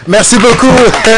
merci beaucoup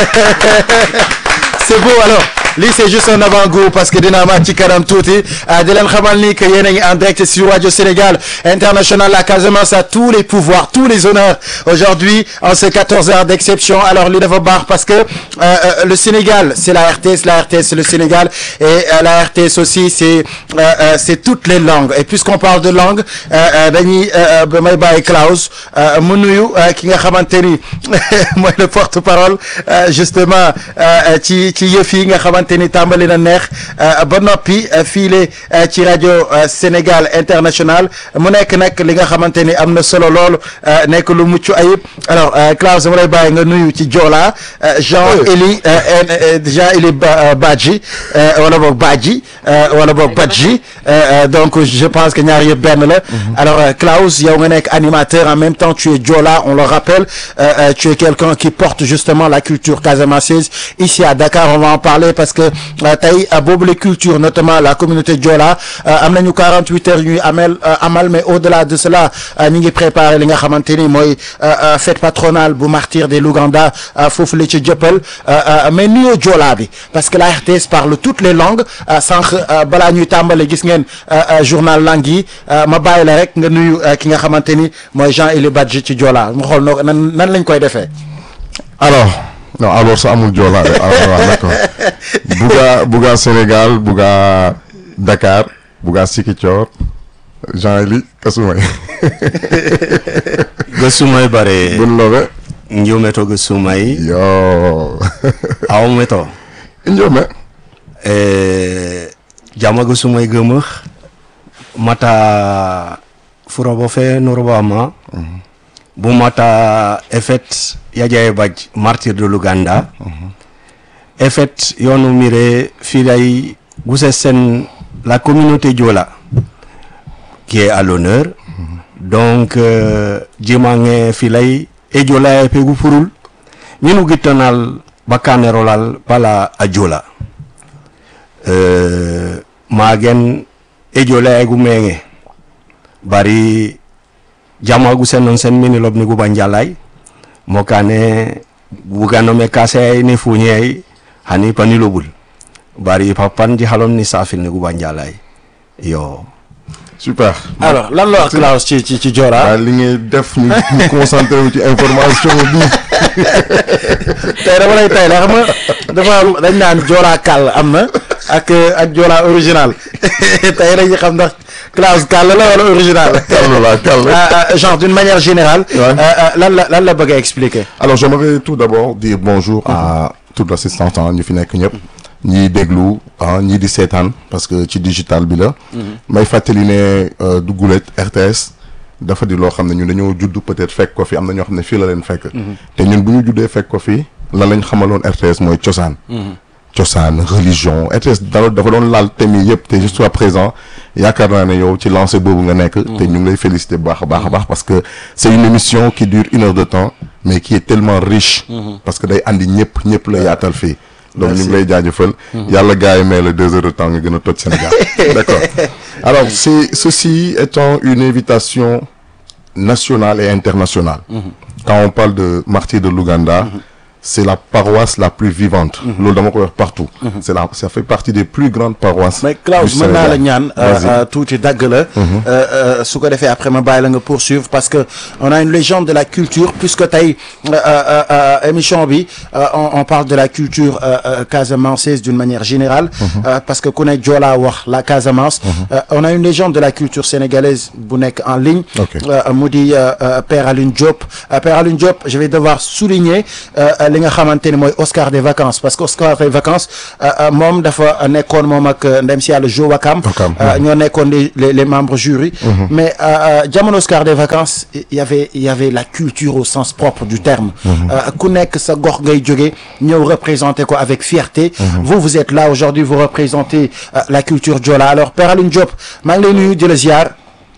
c'est beau alors lii c'est juste un avant-goût parce que dina amaat ci kanam tuuti di leen xamal ni que yéen a ngi en direct sur Radio Sénégal International la Casamance a tous les pouvoirs tous les honneurs aujourd'hui en ces 14 heures d'exception alors li dafa baax parce que euh, euh, le Sénégal c'est la RTS la RTS c'est le Sénégal et euh, la RTS aussi c'est c'est toutes les langues et puisqu'on parle de langue dañuy may bàyyi Klaus mu nuyu ki nga xamante ni mooy le porte-parole justement ci ci yëf yi nga xamante ni tàmbali na neex ba noppi fiile ci rajo Sénégal International mu nekk nag li nga xamante ni am na solo lool nekk lu mucc ayib alors Klaus dama lay bàyyi nga nuyu ci Joola Jean Eli Jean Eli Badji wala boog Badji wala boog Badji donc je pense que ñaar yëpp benn la alors Klaus yow nga nekk animateur en même temps tu es Joola on le rappelle tu es quelqu'un qui porte justement la culture casamançaise ici à Dakar on va en parler parce que tey boobu la culture notamment la communauté Joola am nañu 48 heures ñuy amel amal mais au-delà de cela ñu ngi préparer li nga xamante ni mooy fête patronale bu martyr des Louganda foofu la ci jëppal mais nuyoo Joola bi parce que la RTS parle toutes les langues sànq balaa ñuy tàmbale gis ngeen journal langue yi ma bàyyi la rek nga nuyu ki nga xamante ni mooy Jean Eli Badji ci Joola mu xool noo nan nan lañ koy defee alors non alors ça amul Joola alors d'accord Bouga Bouga Sénégal Bouga Dakar Bouga Sikicoor Jean Eli Kasumay Gasumay bare bun lobe njumeto Gasumay yo awmeto njome e jama Gasumay gemah mata furobo fe norobama bu mata efet yajaye baj martyr de Luganda efet yonu mire filay gusesen la communauté Diola qui est à l'honneur donc euh, jimange filay e Diola e pegu furul minu gittanal bakanerolal pala a Diola euh, magen e Diola e gumenge bari jamagu sen non sen mini lobni gu banjalay mokane buganome kase ni funyai hani panilobul bari papan di halom ni safil ni gu banjalay yo super alors lan la wax Klaus ci ci ci Joola waaw li ngay def ñu ñu concentré wu ci information bi tey dama lay tey la xam nga dafa am dañ naan Joola kàll am na ak ak Joola original tey dañuy xam ndax Klaus kàll la wala original kàll la kàll genre d'une manière générale Ouais. lan la lan la bëgg a expliquer alors j'aimerais tout d'abord dire bonjour à toute l'assistance ah ñu fi nekk ñëpp ñiy déglu ah ñii di seetaan parce que ci digital bi la may fàttali ne euh, du gulet RTS dafa di loo xam ne ñun dañoo judd peut-être fekk ko fi am na ñoo xam ne fii la leen fekk te ñun bu ñu juddee fekk ko fi lan lañ xamaloon RTS mooy cosaan cosaan religion RTS da dafa doon laal thème yi yëpp te jusqu'à présent yaakaar naa ne yow ci lancé boobu nga nekk te ñu ngi lay féliciter bu baax a baax a baax parce que c'est une émission qui dure une heure de temps mais qui est tellement riche parce que day andi ñëpp ñëpp la yaatal fii donc ñu ngi lay jaajëfal yàlla gars yi may la deux heures de temps nga gën a toj Sénégal d'accord alors c'est ceci étant une invitation nationale et internationale quand on parle de martyr de l'Ouganda c'est la paroisse la plus vivante loolu dama koy wax partout c'est la ça fait partie des plus grandes paroisses mais Klaus du mën naa la Sénégal. ñaan Vas-y. tuuti dagg la su ko defee après ma bàyyi la nga poursuivre parce que on a une légende de la culture puisque tey euh, euh, euh, émission bi euh, on, on parle de la culture euh, euh, casamançaise d'une manière générale euh, parce que ku ne Joola wax la Casamance Euh, on a une légende de la culture sénégalaise bu nekk en ligne Ok. Euh, mu di euh, euh, Père Alioune Diop Euh, Père Alioune Diop je vais devoir souligner euh, euh, li nga xamante ni mooy Oscar des vacances parce que Oscar des vacances euh, euh, moom dafa nekkoon moom ak euh, ndem si yàlla Jo Wakam Wakam, euh, ñoo nekkoon les, les les membres jury mais euh, euh, jamono Oscar des vacances il y avait il y avait la culture au sens propre du terme Euh, ku nekk sa gox ngay jóge ñëw représenter ko avec fierté vous vous êtes là aujourd'hui vous représentez euh, la culture Joola alors Père Alioune Diop maa ngi lay nuyu di la ziar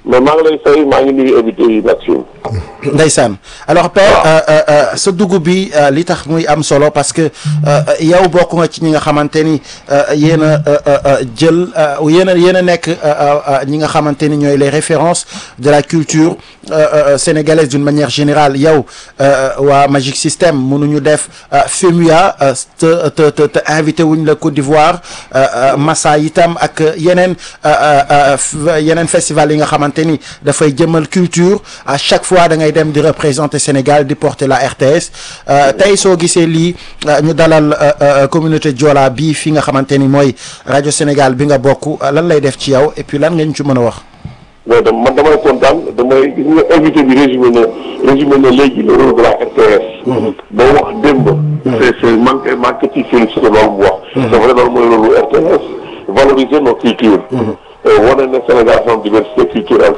mais maa ngi lay fay maa ngi nuyu invité yi Maxime. Ndeysaan alors père euh, euh, euh, sa dugub bi euh, li tax muy am solo parce que euh, yow bokk nga ci ñi nga xamante ni euh, yéen a euh, euh, jël euh, yéen a yéen a nekk euh, euh, ñi nga xamante ni ñooy les références de la culture euh, euh, sénégalaise d'une manière générale yow euh, waa Magic System mënuñu def euh, FEMUA euh, te te te te invité wuñ la Côte d'Ivoire euh, euh, Massa itam ak yeneen euh, euh, euh, f- yeneen festival yi nga xamante ni dafay jëmal culture à chaque fois da ngay dem di représenter Sénégal di porter la RTS euh, tey soo gisee lii euh, ñu dalal euh, euh, communauté Joola bii fi nga xamante ni mooy rajo Sénégal bi nga bokk euh, lan lay def ci yow et puis lan nga ñu ci mën a wax. mais dama man damay kontaan damay gis nga invité bi résumé na résumé na léegi le rôle de la RTS. ba wax démb. c'est c'est manqué manqué ci félicité loolu mu wax. c'est vrai loolu mooy rôle RTS valoriser nos cultures. wane ne Sénégal son diversité culturelle.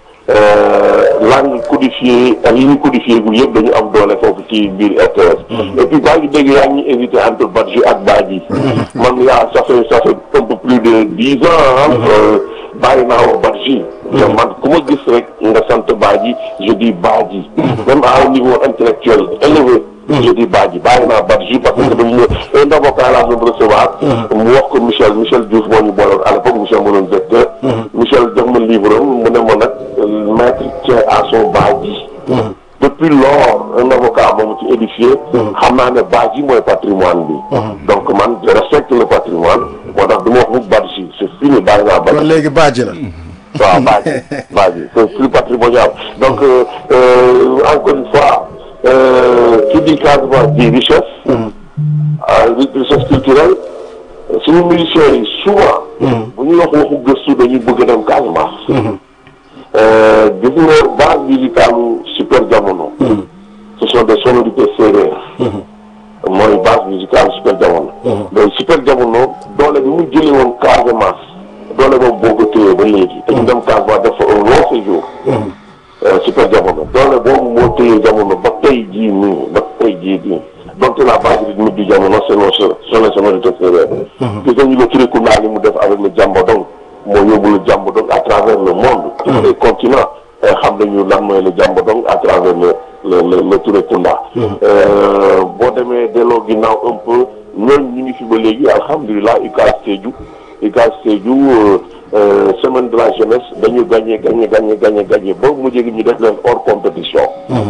langue codifiée ak yi ñu codifié gu yëpp dañu am doole foofu ci biir RTS. et puis baa ngi dégg yaa ngi invité entre Badji ak Badji. man yaa ça fait ça fait un peu plus de dix ans. bàyyi naa wax Badji. te man ku ma gis rek nga sant Badji je dis Badji. même à un niveau intellectuel élevé. je dis Badji bàyyi naa Badji parce que dañu un avocat laa doon recevoir. mu wax ko Michel Michel Diouf moo ñu booloon à l'époque Michel moo doon directeur. Michel jox ma livre am mu ne ma nag maître tient à son Badji. depuis lors un avocat moomu ci édifié. xam naa ne Badji mooy patrimoine bi. donc man je respecte le patrimoine moo tax du ma wax mu Badji c'est fini bàyyi naa Badji. kon léegi Badji la. waaw Badji Badji c'est plus patrimonial donc euh, euh, encore une fois qui dit Casamance dit richesse. ah richesse culturelle suñu musiciens yi souvent. bu ñuy wax waxu gëstu dañuy bëgg dem Casamance. gis nga base musicale super jamono. ce sont des sonorités séeréer. mooy base musicale super jamono. mais super jamono doole bi mu jëlee woon Casamance. doole boobu boo ko téyee ba léegi. dañu dem Casamance def fa un long séjour. super jamono doole boobu moo téye jamono ba tey jii nii ba tey jii nii. donc la base rythmique du jamono c'est nos c'est les sonorités séeréer. gis nañu le Trikunda li mu def avec le Jambodong moo yóbbu le Jambodong à travers le monde. tous les continents xam nañu lan mooy le Jambodong à travers le le le le Trikunda. boo demee delloo ginnaaw un peu ñooñu ñu ngi fi ba léegi alhamdulilah UCAS Sédhiou UCAS Sédhiou semaine de la jeunesse dañu gagné gagné gagné gagné gagné ba mu jéggi ñu def leen hors compétition.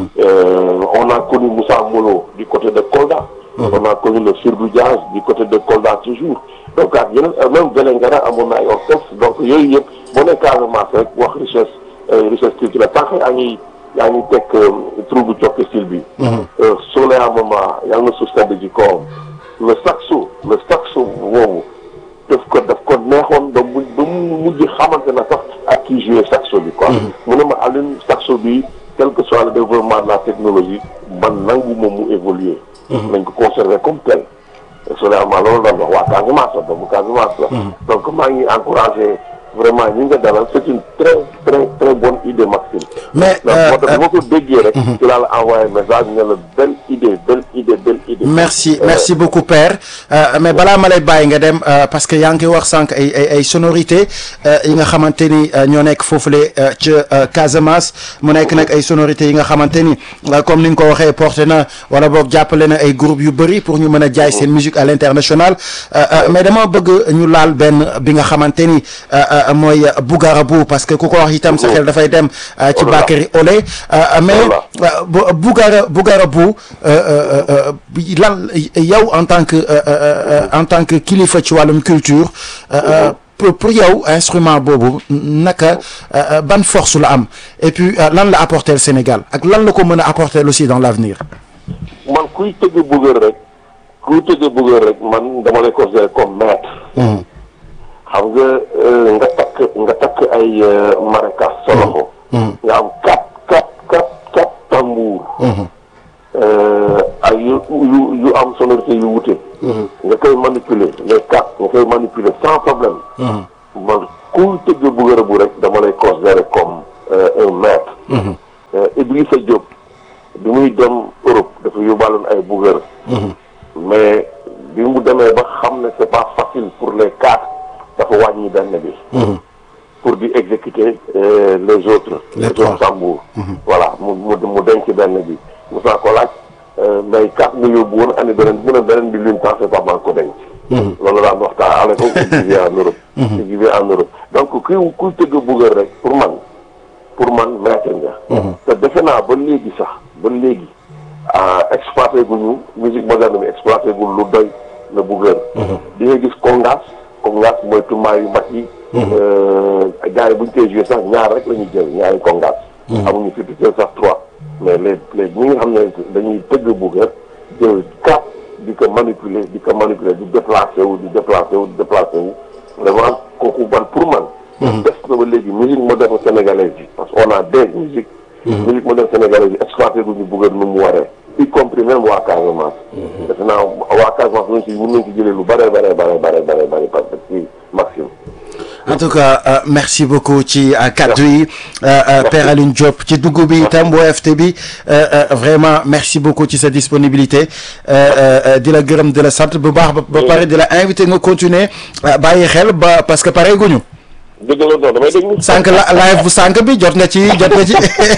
on a connu Moussa Molo du côté de Kolda. on a connu le Firdou Diaz du côté de Kolda toujours donc ak yeneen même Vélingara amoon na ay orchestre donc yooyu yëpp boo nee Casamance rek wax richesse richesse culturelle tant que yaa ngi yaa ngi teg troupe cokke style bi. Soleil à moment yàlla na suuf sedd ji kawam le saxo le saxo boobu daf ko daf ko neexoon ba mu ba mu mujj xamante na sax ak kii joué saxo bi quoi. mu ne ma Alioune saxo bi quel que soit le développement de la technologie man nangu moom mu évoluer. nañ ko conserver comme tel. Soleil à moment loolu la wax waa Casamance la doomu Casamance la. donc maa ngi encouragé. vraiment ñi nga dalal c'est une très très très bonne idée Maxime. mais moo tax boo ko déggee rek. ci laa la envoyé message ne la belle idée belle idée belle idée. merci merci beaucoup père mais balaa ma lay bàyyi nga dem parce que yaa ngi wax sànq ay ay ay sonorités yi nga xamante ni ñoo nekk foofule ca Casamance mu nekk nag ay sonorités yi nga xamante ni comme ni nga ko waxee porté na wala boog jàppale na ay groupes yu bëri pour ñu mën a jaay seen musique à l'international mais dama bëgg ñu laal benn bi nga xamante ni. mooy Bougarabou parce que ku ko wax itam sa xel dafay dem ci Bakary Olé mais Bougara Bougarabou lan yow en tant que en tant que kilifa ci wàllum culture pour yow instrument boobu naka ban force la am et puis lan la apporter le Sénégal ak lan la ko mën a apporter aussi dans l'avenir man kuy tëgg Bougar rek kuy tëgg Bougar rek man dama lay considérer comme maître xam nga nga takk nga takk ay maracas sa loxo nga am quatre quatre quatre quatre tambour ay yu yu yu am sonorité yu wute nga koy manipuler les quatre nga koy manipuler sans problème man kuy tëgg Bougar bu rek dama lay considérer comme un maître Idrissa Diop bi muy dem Europe dafa yóbbaaloon ay Bougar mais bi mu demee ba xam ne c'est pas facile pour les quatre dafa wàññi benn bi pour di exécuter euh, les autres. Les autres trois. tambours. voilà mu mu mu denc benn bi mos naa ko laaj euh, mais quatre nga yóbbu woon andi beneen mu ne beneen bi l'une temps c'est pas maa ko denc. loolu daan waxtaan à l'époque il vivait en Europe. il vivait en Europe donc kuy kuy tëgg buggal rek pour man pour man maître nga. te defe naa ba léegi sax ba léegi ah exploité guñu musique moderne bi exploité gu lu doy la buggal. di nga gis congas congas mooy tumaa yu mag yi. gars yi bu ñu koy joué sax ñaar rek la ñuy jël ñaari congas. amuñu fi di jël sax trois mais les les ñi nga xam ne dañuy tëgg buggal jël quatre di ko manipuler di ko manipuler di déplacé wu di déplacé wu di déplacé wu vraiment kooku man pour man. des na ba léegi musique moderne sénégalaise bi parce que on a des musiques. musique moderne sénégalaise bi exploité gu ñu buggal nu mu waree. y compris même waa Casamance. defe naa waa Casamance mën nañ ci mën nañ ci jëlee lu bare bare bare bare bare bare parce que ci Maxime. en tout cas euh, merci beaucoup ci euh, kaddu yi euh, euh, Père Alioune Diop ci dugg bi itam bu FT bi euh, euh, vraiment merci beaucoup ci sa disponibilité euh, euh, di la gërëm di la sant bu baax ba ba pare di la invité nga continuer euh, bàyyi xel ba parce que pare guñu dëgg la non damay déglu. sànq la live bu sànq bi jot nga ci jot nga ci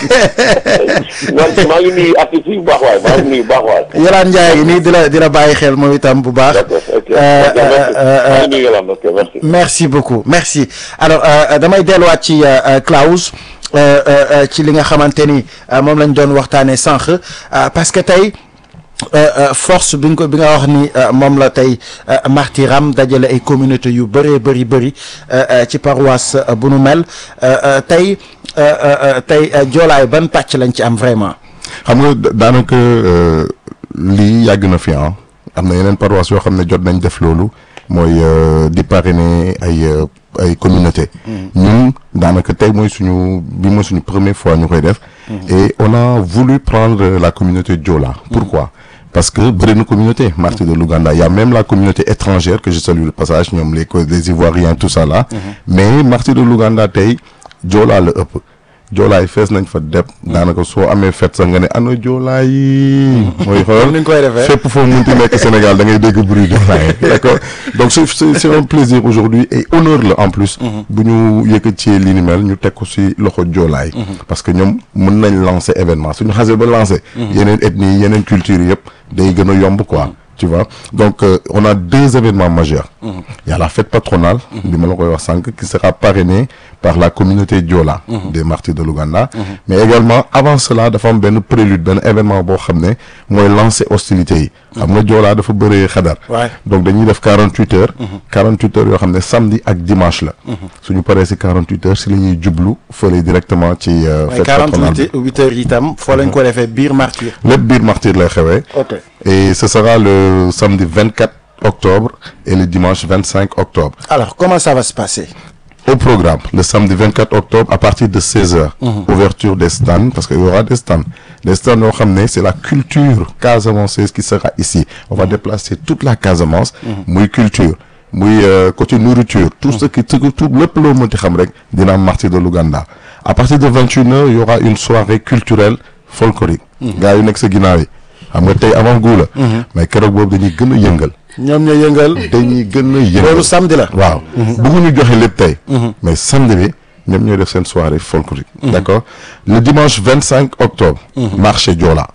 non maa ngi nuyu artistes yi bu baax waay maa ngi nuyu bu baax waay. Yolaan Ndiaye nii di la di la bàyyi xel moom itam bu baax d'accord ok Euh, euh, merci euh, maa ngi nuyu Yolande ok merci. merci beaucoup merci alors euh, damay delluwaat ci euh, euh, Klaus euh, euh, euh, ci li nga xamante ni euh, moom lañ doon waxtaanee sànq euh, parce que tey euh, euh, force bi nga ko bi nga wax ni euh, moom la tey euh, martiram dajale ay communauté yu bëree bëri bëri euh, euh, ci paroisse euh, bu nu mel euh, euh, tey euh, euh, euh, tey euh, joolaay ban pàcc lañ ci am vraiment xam nga da- daanaka euh, lii yàgg na fi ah am na yeneen paroisse yoo xam ne jot nañ def loolu mooy euh, di parrainer ay euh, ay communauté ñun daanaka tey mooy suñu bi mooy suñu première fois ñu koy def et on a voulu prendre la communauté Diola pourquoi parce que bëri na communauté martyrs de l'Ouganda il y a même la communauté étrangère que je salue le passage ñoom les co- les Ivoiriens tout ça là mais martyrs de l'Ouganda tey Diola la ëpp joolaay fees nañ fa dep daanaka soo amee fête sax nga ne ana joolaay yi mooy xool ni ñu koy defee. fépp foo munti nekk Sénégal da ngay dégg bruit joolaay d'accord donc c'est c'est c'est un plaisir aujourd'hui et honneur la en plus bu ñu yëkkatee li ni mel ñu teg ko ci loxo joolaay parce que ñoom mën nañ lancer événement suñu xasee ba lancer yeneen ethnie yeneen culture yëpp day gën a yomb quoi tu vois donc euh, on a deux événements majeurs il y a la fête patronale bi ma la koy wax sànq qui sera parrainée par la communauté Diola des martyrs de l'Ouganda mais également avant cela dafa am benn prélude benn événement boo xam ne mooy lancer hostilités yi xam nga Diola dafa bëree xadar Ouais. donc dañuy def 48 heures 48 heures yoo xam ne samedi ak dimanche la suñu paree ci 48 heures ci la ñuy jublu fële directement ci euh, mooy fête patronale bi 48 heures itam foo lañ ko defee biir martyr lépp biir martyr lay xewee ok et ce sera le samedi 24 octobre et le dimanche 25 octobre. alors comment ça va se passer Au programme, le samedi 24 octobre à partir de 16h, ouverture des stands, parce qu'il y aura des stands. Les stands, on va ramener, c'est la culture casamanceuse qui sera ici. On va déplacer toute la Casamance, muy culture, muy euh, côté nourriture, tout ce qui, tout, tout le plan monté rek, dina martyr de l'Ouganda. À partir de 21h, il y aura une soirée culturelle folklorique. Gars yu nekk sa ginnaaw yi. xam nga tey avant guu la. mais keroog boobu dañuy gën a yëngal. ñoom ñoo yëngal dañuy gën a yëngal. loolu samedi la waaw bëgguñu joxe lépp tey mais samedi bi ñoom ñooy def seen soirée folklorique d'accord le dimanche 25 octobre marché Joola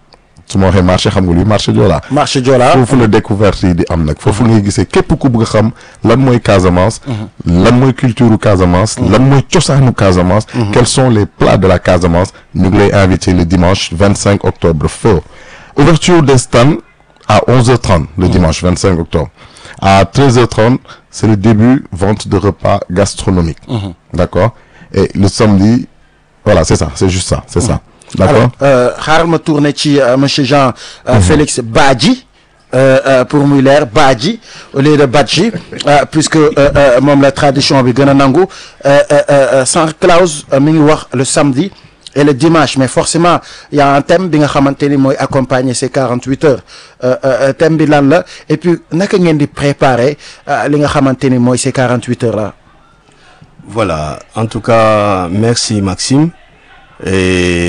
su ma waxee marché xam nga luy marché Joola marché Joola foofu la découverte yi di am nag foofu ngay gisee képp ku bëgg a xam lan mooy Casamance lan mooy culture Casamance lan mooy cosaanu Casamance quels sont les plats de la Casamance ñu ngi lay invité le dimanche 25 octobre feu ouverture des stands à 11h30 le dimanche 25 octobre à 13h30 c'est le début vente de repas gastronomiques d'accord et le samedi voilà c'est ça c'est juste ça c'est ça d'accord alors euh, xaaral ma tourner ci euh, monsieur Jean euh, Félix Badji euh, euh, pour muy leer Badji au lieu de Badji euh, puisque euh, euh, moom la tradition bi gën a nangu euh, euh, euh, sans clause euh, mi ngi wax le samedi et le dimanche mais forcément il y a un thème bi nga xamante ni mooy accompagner ces 48 heures euh, euh, thème bi lan la et puis naka ngeen di préparer euh, li nga xamante ni mooy ces 48 heures là Voilà, en tout cas, merci Maxime. Et